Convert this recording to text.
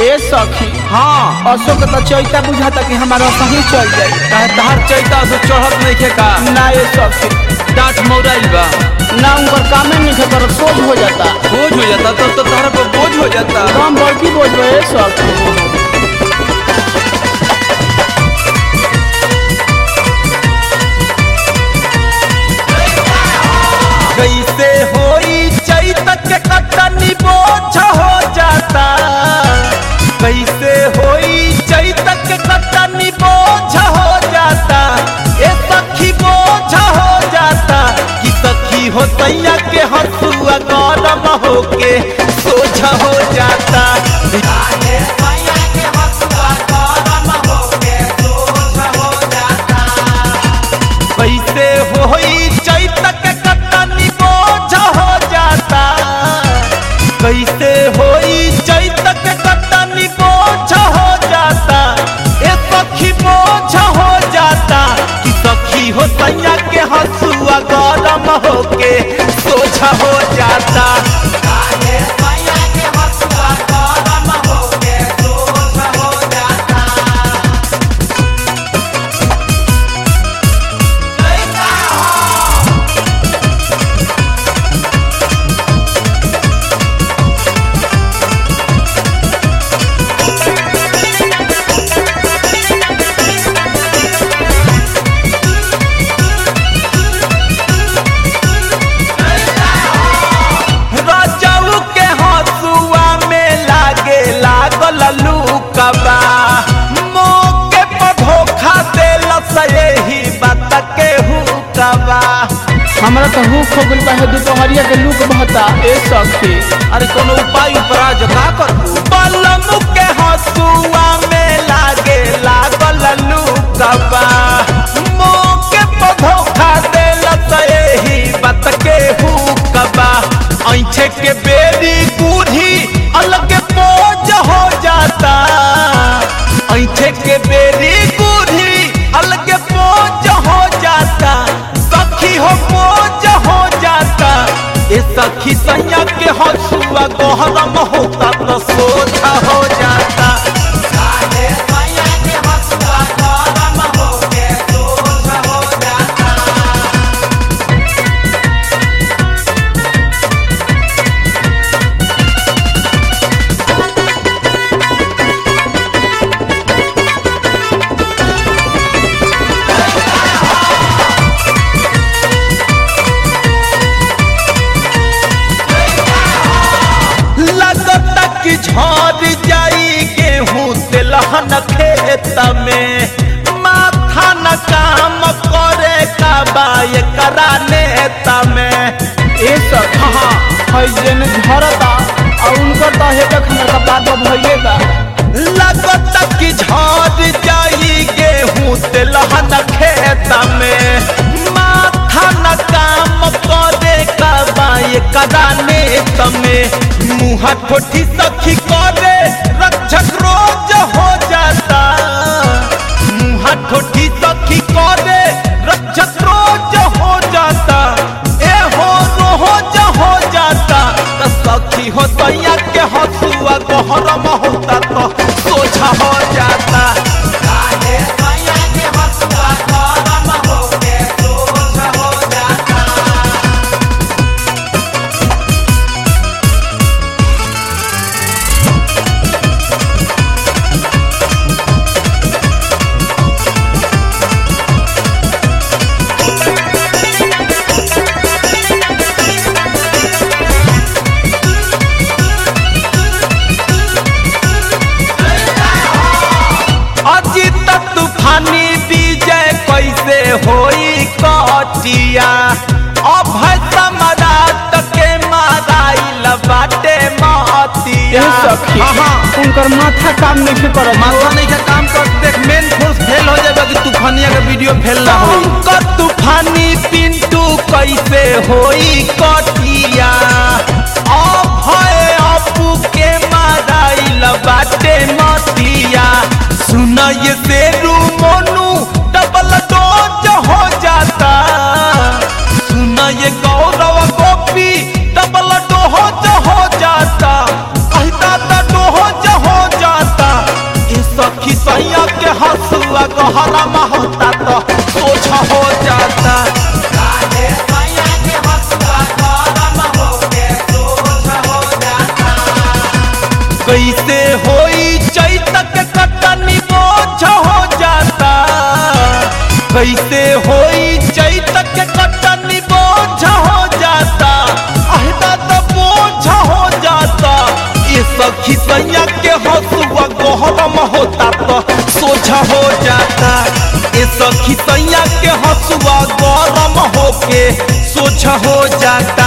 ए सखी हाँ अशोक तो चैता बुझाता कि हमारा सही चल जाई काहे तहार चैता से चढ़त नहीं खे का ना ए सखी डांट मौराइल बा ना उनकर कामे नहीं खे करत सोच हो जाता बोझ हो जाता तब तो तहरा पर बोझ हो जाता हम बड़की बोझ ए सखी कैसे होई चैत के कटनी बोझ हो जाता कैसे होई चैत के कटनी बोझ हो जाता ए सखी बोझ हो जाता कि सखी हो तैया के हंसुआ गरम होके सोझ हो जाता कैसे होई चैत के कटनी बोझ हो जाता कैसे होई चैत के कटनी बोझ हो जाता ए सखी बोझ हो जाता कि सखी हो सैया के हंसुआ गरम होके सोझ हो जाता रजऊ के हंसुआ में लागे लागल लूकबा मौके पर धोखा देल यही बात के हुकबा हमरा तो हुक हो गइल बा है दोपहरिया के लूक बहता ए सखी अरे कोनो उपाय उपराज का करू बलम के हंसुआ में लागे लागल लूकबा मौके पर धोखा देल यही बात के हुकबा ऐठे के बेरी बूढ़ी अलग बोझ हो जाता ऐठे के बेरी बूढ़ी अलग बोझ हो जाता सखी हो बोझ हो जाता ए सखी सैया के हंसुआ गहरम होता तो सोझा हो जाता लगता कि झड़ जाई गेहूं तेलहन खेत में माथा न काम करे का बाय करा नेता में ए सखी हाँ है जेने झरता और उनकर तो हेबे हमरा का बात भइले बा लगता कि झड़ जाई गेहूं तेलहन खेत में माथा न काम करे का बाय करा नेता में मुँह ठोठी सखी करे रक्षक रोज हो जाता मुँह ठोठी सखी करे रक्षक रोज हो जाता ए हो रोज हो जाता त सखी हो तैया के हंसुआ गहरम होता तो सोझा हो जाता अजित तूफानी विजय कैसे होई कटिया अभय सम्राट के माराइल बाटे ए मतिया सखी हाँ, हाँ। उनकर माथा काम नहीं करत माथा नहीं का काम कर देख मेन फोर्स फेल हो जाएगा कि तूफानिया का वीडियो फेल ना हो तूफानी पिंटू कैसे होई कटिया अभय अपू के माराइल बाटे मतिया सुन ये तेरू मोनू डबल डोज हो जाता सुन ये गौरव गोपी डबल डोज हो जाता अहिता डोज हो जाता कैसे होई चैत के कटनी बोझ हो जाता अहदा तो बोझ हो जाता ये सखी सैया के हसुआ गहरम होता तो सोझा हो जाता ये सखी सैया के हसुआ गरम होके सोझा हो जाता